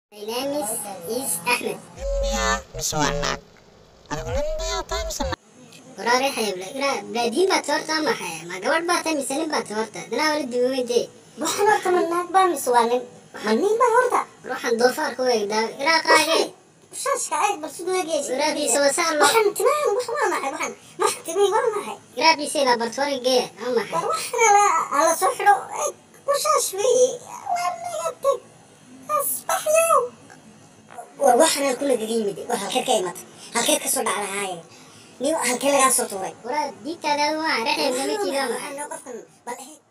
My name is, is Ahmed. miyaa mise waa naag adigu nin miyaa tahay mise naag Waraare xayble. Ira baadiin baad horta ama xay. Ma gabadh baad tahay mise nin baad horta. Danaa wali diweyde. waxaan horta ma naag baa mise waa nin ma nin baa horta Ruuxan doofaar ku eegdaa. Ira qaage. shaashka eeg bal siduu eegaysa Ira biisa wasaan lo. waxaan timahan wax waa maxay waxaan waxaan timihii waa maxay Ira biisa ila bartwari gee. Ama xay. war waxana la ala soo xidho eeg warshaash weeye waa naga teg asbaxyow war waxana kula gaga yimid war halkeed ka imatay halkeed ka soo dhacdahaaye ni halkee lagaa soo tuuray Wara diigtaada waa raxay gama jiraa ma. Waxaan qofkan bal eeg